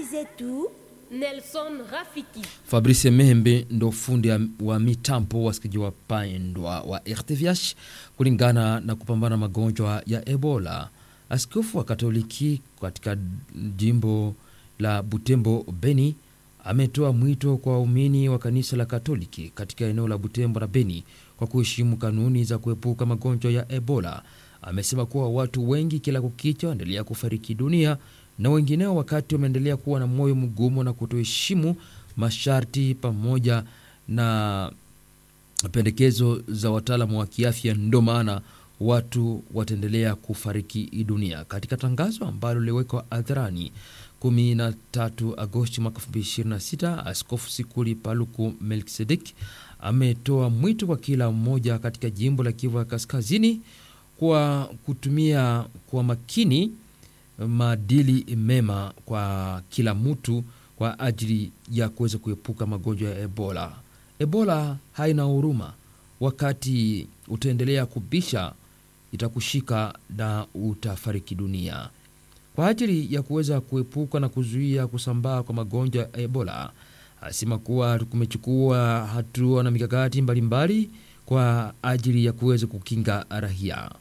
zetu Nelson Rafiki. Fabrice Membe ndo fundi wa mitambo, wasikizaji wapendwa wa RTVH. Kulingana na kupambana magonjwa ya Ebola, askofu wa Katoliki katika jimbo la Butembo Beni ametoa mwito kwa waumini wa kanisa la Katoliki katika eneo la Butembo na Beni kwa kuheshimu kanuni za kuepuka magonjwa ya Ebola. Amesema kuwa watu wengi kila kukicha waendelea kufariki dunia na wengineo wakati wameendelea kuwa na moyo mgumu na kutoheshimu masharti pamoja na pendekezo za wataalamu wa kiafya, ndo maana watu wataendelea kufariki dunia. Katika tangazo ambalo liliwekwa hadharani 13 Agosti mwaka 2026, Askofu Sikuli Paluku Melkisedek ametoa mwito kwa kila mmoja katika jimbo la Kivu ya Kaskazini kwa kutumia kwa makini maadili mema kwa kila mtu kwa ajili ya kuweza kuepuka magonjwa ya Ebola. Ebola haina huruma. Wakati utaendelea kubisha, itakushika na utafariki dunia. Kwa ajili ya kuweza kuepuka na kuzuia kusambaa kwa magonjwa ya Ebola, asema kuwa kumechukua hatua na mikakati mbalimbali kwa ajili ya kuweza kukinga raia.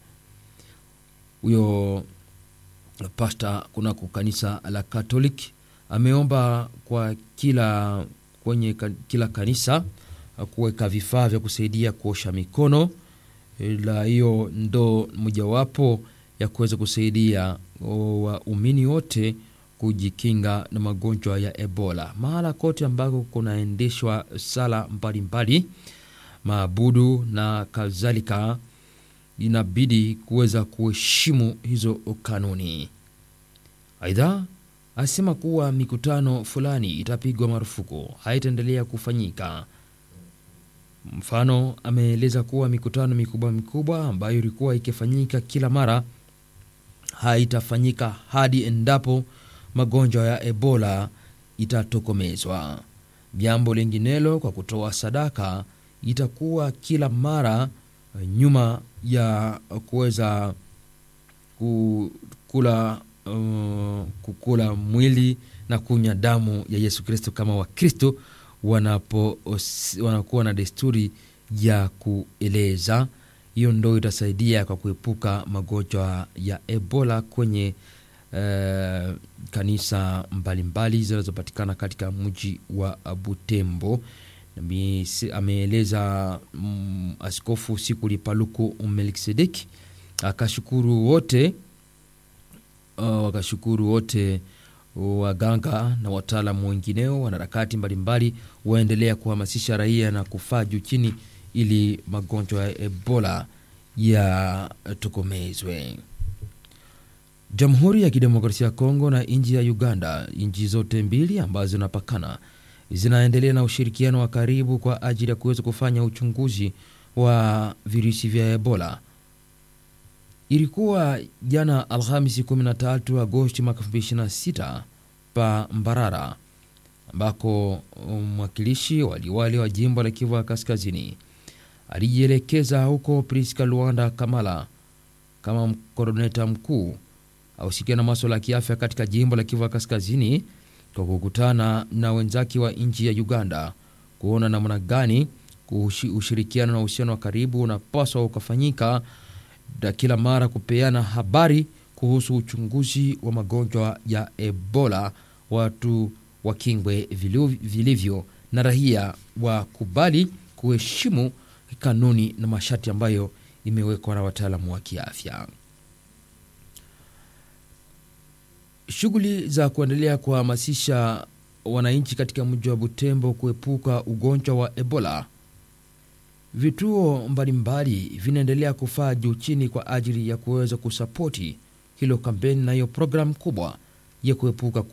Huyo pasta kunako kanisa la Catholic ameomba kwa kila kwenye kila kanisa kuweka vifaa vya kusaidia kuosha mikono. La hiyo ndo mojawapo ya kuweza kusaidia waumini wote kujikinga na magonjwa ya Ebola. Mahala kote ambako kunaendeshwa sala mbalimbali, maabudu na kadhalika inabidi kuweza kuheshimu hizo kanuni. Aidha, asema kuwa mikutano fulani itapigwa marufuku, haitaendelea kufanyika. Mfano, ameeleza kuwa mikutano mikubwa mikubwa ambayo ilikuwa ikifanyika kila mara haitafanyika hadi endapo magonjwa ya Ebola itatokomezwa. Jambo linginelo kwa kutoa sadaka itakuwa kila mara nyuma ya kuweza kukula, uh, kukula mwili na kunywa damu ya Yesu Kristo kama Wakristo wanapo wanakuwa na desturi ya kueleza. Hiyo ndo itasaidia kwa kuepuka magonjwa ya Ebola kwenye uh, kanisa mbalimbali zinazopatikana katika mji wa Butembo. Ameeleza mm, Askofu Sikuli Paluku Melkisedek akashukuru wote uh, wakashukuru wote waganga na wataalamu wengineo, wanaharakati mbalimbali waendelea kuhamasisha raia na kufaa juu chini ili magonjwa ya Ebola yatokomezwe. Jamhuri ya Kidemokrasia ya Kongo na nchi ya Uganda, nchi zote mbili ambazo zinapakana zinaendelea na ushirikiano wa karibu kwa ajili ya kuweza kufanya uchunguzi wa virusi vya Ebola. Ilikuwa jana Alhamisi 13 Agosti mwaka 2026 pa Mbarara, ambako mwakilishi waliwali wa jimbo la Kivu ya Kaskazini alijielekeza huko Priska Luanda Kamala kama koroneta mkuu ausikia na maswala ya kiafya katika jimbo la Kivu ya Kaskazini kwa kukutana na wenzake wa nchi ya Uganda kuona namna gani ushirikiano na uhusiano wa karibu unapaswa ukafanyika na kila mara kupeana habari kuhusu uchunguzi wa magonjwa ya Ebola, watu wakingwe vilivyo na raia wakubali kuheshimu kanuni na masharti ambayo imewekwa na wataalamu wa kiafya. Shughuli za kuendelea kuhamasisha wananchi katika mji wa Butembo kuepuka ugonjwa wa Ebola, vituo mbalimbali vinaendelea kufaa juu chini kwa ajili ya kuweza kusapoti hilo kampeni na hiyo programu kubwa ya kuepuka